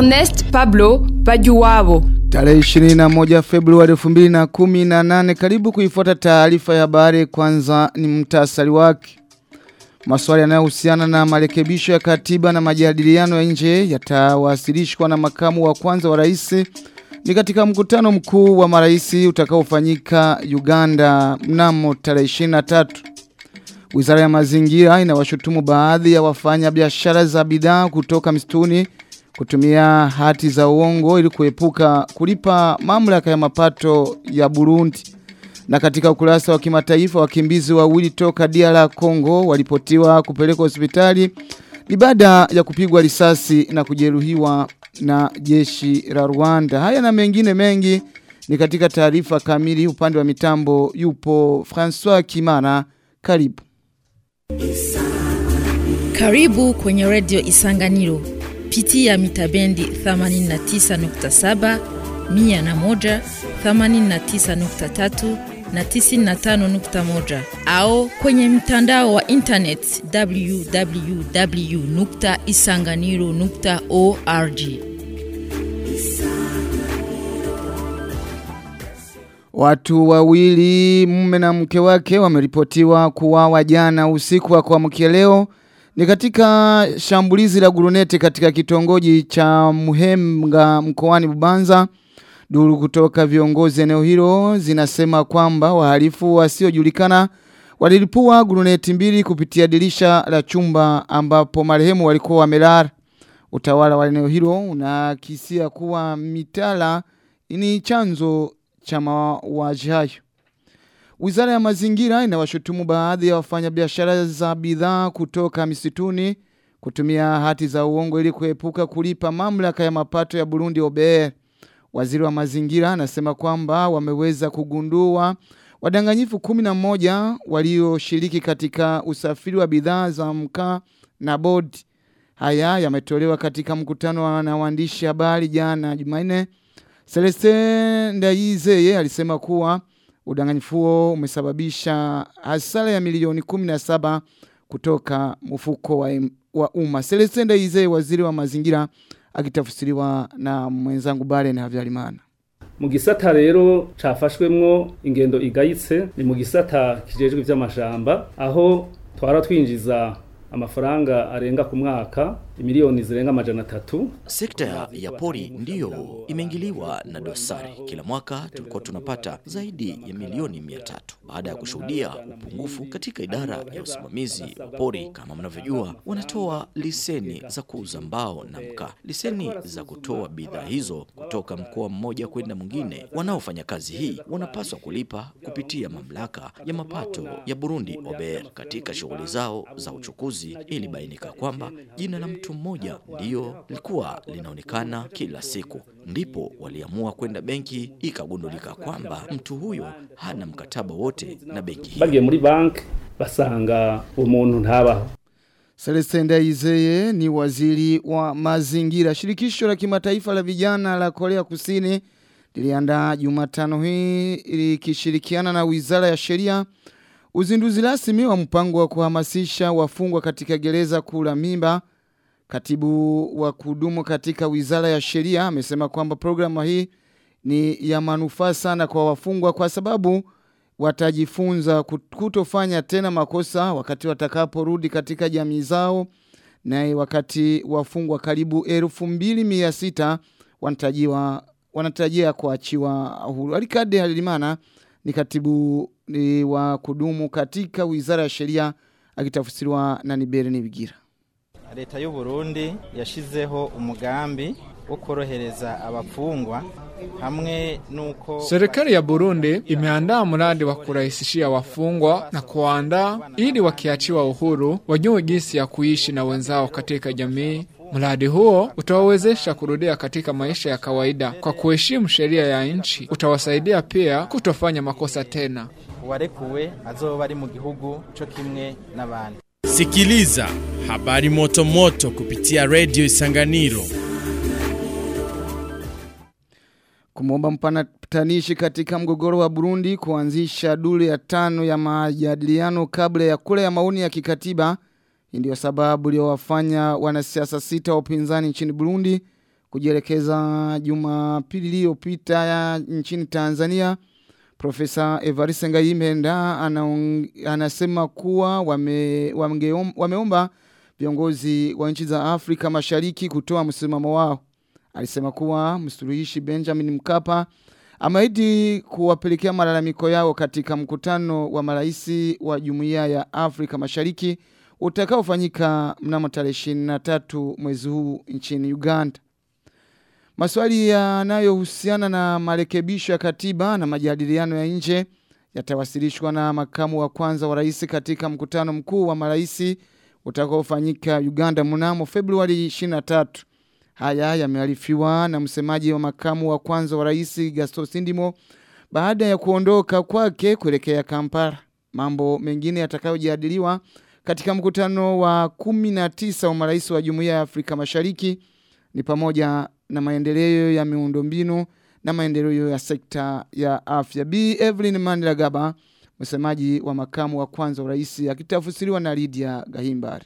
Ernest Pablo Bajuwabo. Tarehe 21 Februari 2018 karibu kuifuata taarifa ya habari kwanza ni mtasari wake. Maswali yanayohusiana na marekebisho ya katiba na majadiliano ya nje yatawasilishwa na makamu wa kwanza wa rais ni katika mkutano mkuu wa maraisi utakaofanyika Uganda mnamo tarehe 23. Wizara ya mazingira inawashutumu baadhi ya wafanya biashara za bidhaa kutoka msituni kutumia hati za uongo ili kuepuka kulipa mamlaka ya mapato ya Burundi. Na katika ukurasa wa kimataifa wakimbizi wawili toka DR Congo walipotiwa kupelekwa hospitali ni baada ya kupigwa risasi na kujeruhiwa na jeshi la Rwanda. Haya na mengine mengi ni katika taarifa kamili upande wa mitambo yupo François Kimana. Karibu. Karibu kwenye redio Isanganiro. Pitia mitabendi 89.7, 101, 89.3 na 95.1 au kwenye mtandao wa internet www.isanganiro.org. Watu wawili mume na mke wake wameripotiwa kuwawa jana usiku wa kuamkia leo ni katika shambulizi la guruneti katika kitongoji cha Muhemga mkoani Bubanza. Duru kutoka viongozi eneo hilo zinasema kwamba wahalifu wasiojulikana walilipua guruneti mbili kupitia dirisha la chumba ambapo marehemu walikuwa wamelala. Utawala wa eneo hilo unakisia kuwa mitala ni chanzo cha mauaji hayo. Wizara ya mazingira inawashutumu baadhi ya wafanyabiashara za bidhaa kutoka misituni kutumia hati za uongo ili kuepuka kulipa mamlaka ya mapato ya Burundi OBR. Waziri wa mazingira anasema kwamba wameweza kugundua wadanganyifu kumi na moja walioshiriki katika usafiri wa bidhaa za mkaa na bodi. Haya yametolewa katika mkutano na waandishi habari jana Jumanne. Celestin Ndayizeye alisema kuwa udanganyifu huo umesababisha hasara ya milioni 17 kutoka mfuko wa, wa umma. Celestin Ndayizeye waziri wa mazingira akitafsiriwa na mwenzangu Baren Havyarimana. mu gisata rero cafashwemwo ingendo igayitse ni mu gisata kijejwe ivy'amashamba aho twara twinjiza amafaranga arenga ku mwaka milioni zirenga amajana tatu. Sekta ya pori ndiyo imeingiliwa na dosari. Kila mwaka tulikuwa tunapata zaidi ya milioni mia tatu baada ya kushuhudia upungufu katika idara ya usimamizi wa pori. Kama mnavyojua, wanatoa liseni za kuuza mbao na mkaa, liseni za kutoa bidhaa hizo kutoka mkoa mmoja kwenda mwingine. Wanaofanya kazi hii wanapaswa kulipa kupitia mamlaka ya mapato ya Burundi OBR. Katika shughuli zao za uchukuzi, ilibainika kwamba jina la mtu mmoja ndiyo lilikuwa linaonekana kila siku. Ndipo waliamua kwenda benki, ikagundulika kwamba mtu huyo hana mkataba wote na benki hiyo. Bagiye muri bank basanga umuntu ntabaho. Celestin Ndayizeye ni waziri wa mazingira. Shirikisho la kimataifa la vijana la Korea Kusini liliandaa Jumatano hii likishirikiana na Wizara ya Sheria uzinduzi rasmi wa mpango wa kuhamasisha wafungwa katika gereza kula mimba. Katibu wa kudumu katika Wizara ya Sheria amesema kwamba programu hii ni ya manufaa sana kwa wafungwa kwa sababu watajifunza kutofanya tena makosa wakati watakaporudi katika jamii zao na wakati wafungwa karibu elfu mbili mia sita wanatajiwa wanatarajia kuachiwa huru. Alikade Halimana ni katibu ni wa kudumu katika Wizara ya Sheria akitafsiriwa na Nibere Nibigira. leta y'u Burundi yashizeho umugambi wo korohereza abafungwa hamwe nuko Serikali ya Burundi imeandaa mradi wa kurahisishia wafungwa na kuandaa ili wakiachiwa uhuru wajue jinsi ya kuishi na wenzao katika jamii. Mradi huo utawawezesha kurudia katika maisha ya kawaida kwa kuheshimu sheria ya nchi. Utawasaidia pia kutofanya makosa tena. uwarekuwe azoba ari mu gihugu co kimwe n'abandi Sikiliza habari moto moto kupitia Radio Isanganiro. Kumwomba mpatanishi katika mgogoro wa Burundi kuanzisha duru ya tano ya majadiliano kabla ya kura ya maoni ya kikatiba. Hii ndio sababu iliyowafanya wanasiasa sita wa upinzani nchini Burundi kujielekeza Jumapili iliyopita nchini Tanzania. Profesa Evariste Ngayimenda anasema kuwa wame, wame, wameomba viongozi wa nchi za Afrika Mashariki kutoa msimamo wao. Alisema kuwa msuluhishi Benjamin Mkapa ameahidi kuwapelekea malalamiko yao katika mkutano wa maraisi wa Jumuiya ya Afrika Mashariki utakaofanyika mnamo tarehe 23 mwezi huu nchini Uganda. Maswali yanayohusiana na marekebisho ya katiba na majadiliano ya nje yatawasilishwa na makamu wa kwanza wa rais katika mkutano mkuu wa maraisi utakaofanyika Uganda mnamo Februari 23. Haya yamearifiwa na msemaji wa makamu wa kwanza wa rais Gaston Sindimo baada ya kuondoka kwake kuelekea Kampala. Mambo mengine yatakayojadiliwa katika mkutano wa 19 wa marais wa Jumuiya ya Afrika Mashariki ni pamoja na maendeleo ya miundombinu na maendeleo ya sekta ya afya. B. Evelyn Mandela Gaba, msemaji wa makamu wa kwanza wa rais akitafsiriwa na Lydia Gahimbare.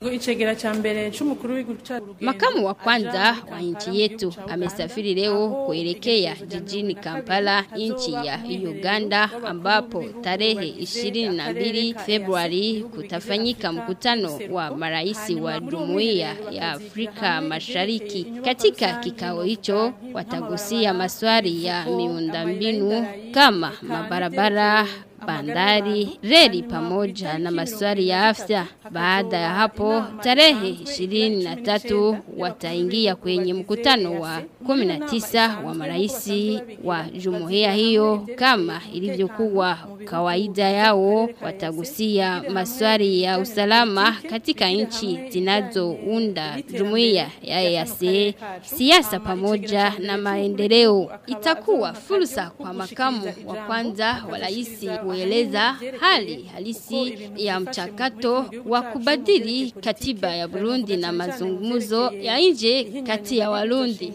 Makamu wa kwanza wa nchi yetu amesafiri leo kuelekea jijini Kampala, nchi ya Uganda, ambapo tarehe 22 Februari kutafanyika mkutano wa marais wa Jumuiya ya Afrika Mashariki. Katika kikao hicho watagusia maswali ya miundombinu kama mabarabara bandari, reli pamoja na maswali ya afya. Baada ya hapo, tarehe 23 wataingia kwenye mkutano wa 19 wa maraisi wa jumuiya hiyo. Kama ilivyokuwa kawaida yao, watagusia maswali ya usalama katika nchi zinazounda jumuiya ya EAC, siasa pamoja na maendeleo. Itakuwa fursa kwa makamu wa kwanza wa rais kueleza hali halisi ya mchakato wa kubadili katiba ya Burundi na mazungumzo ya nje kati ya Warundi.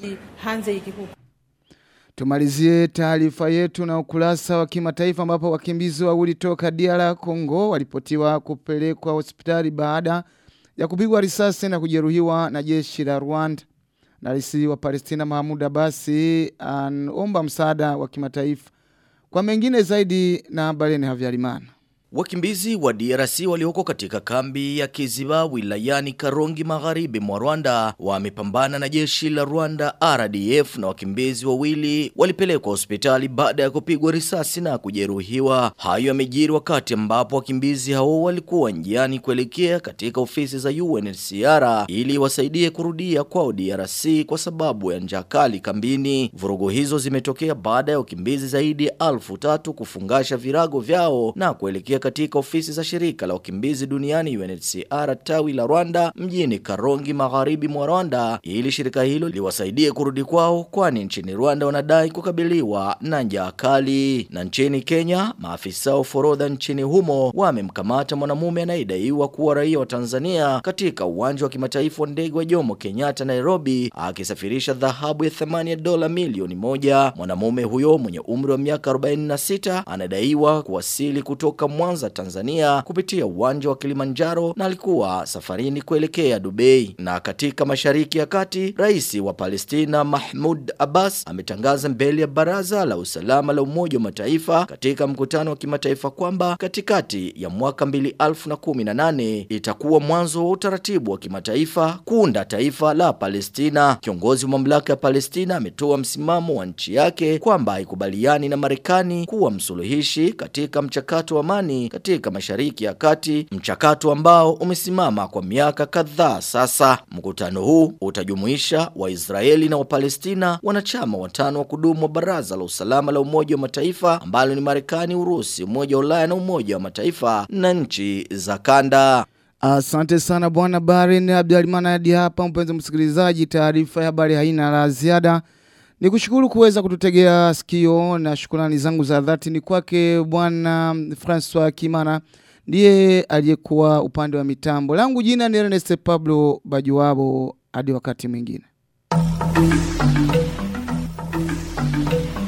Tumalizie taarifa yetu na ukurasa wa kimataifa ambapo wakimbizi wawili toka DR Congo walipotiwa kupelekwa hospitali baada ya kupigwa risasi na kujeruhiwa na jeshi la Rwanda. Na rais wa Palestina Mahmoud Abbas anaomba msaada wa kimataifa. Kwa mengine zaidi na habari ni Havyarimana. Wakimbizi wa DRC walioko katika kambi ya Kiziba wilayani Karongi magharibi mwa Rwanda wamepambana na jeshi la Rwanda RDF na wakimbizi wawili walipelekwa hospitali baada ya kupigwa risasi na kujeruhiwa. Hayo yamejiri wakati ambapo wakimbizi hao walikuwa njiani kuelekea katika ofisi za UNHCR ili wasaidie kurudia kwao DRC kwa sababu ya njaa kali kambini. Vurugu hizo zimetokea baada ya wakimbizi zaidi ya elfu tatu kufungasha virago vyao na kuelekea katika ofisi za shirika la wakimbizi duniani UNHCR tawi la Rwanda mjini Karongi magharibi mwa Rwanda ili shirika hilo liwasaidie kurudi kwao kwani nchini Rwanda wanadai kukabiliwa na njaa kali. Na nchini Kenya maafisa wa forodha nchini humo wamemkamata mwanamume anayedaiwa kuwa raia wa Tanzania katika uwanja wa kimataifa wa ndege wa Jomo Kenyatta Nairobi akisafirisha dhahabu ya thamani ya dola milioni moja. Mwanamume huyo mwenye umri wa miaka 46 anadaiwa kuwasili kutoka Mwanza Tanzania kupitia uwanja wa Kilimanjaro na alikuwa safarini kuelekea Dubai. Na katika mashariki ya kati, rais wa Palestina Mahmoud Abbas ametangaza mbele ya baraza la usalama la Umoja wa Mataifa katika mkutano wa kimataifa kwamba katikati ya mwaka 2018 itakuwa mwanzo wa utaratibu wa kimataifa kuunda taifa la Palestina. Kiongozi wa mamlaka ya Palestina ametoa msimamo wa nchi yake kwamba haikubaliani na Marekani kuwa msuluhishi katika mchakato wa amani katika mashariki ya kati, mchakato ambao umesimama kwa miaka kadhaa sasa. Mkutano huu utajumuisha Waisraeli na Wapalestina, wanachama watano wa kudumu wa Baraza la Usalama la Umoja wa Mataifa ambalo ni Marekani, Urusi, Umoja wa Ulaya na Umoja wa Mataifa na nchi za kanda. Asante sana bwana Barin Abdalimana hadi hapa mpenzi msikilizaji taarifa ya habari haina la ziada. Ni kushukuru kuweza kututegea sikio na shukrani zangu za dhati ni kwake bwana François Kimana ndiye aliyekuwa upande wa mitambo. Langu jina ni Ernest Pablo Bajuwabo hadi wakati mwingine.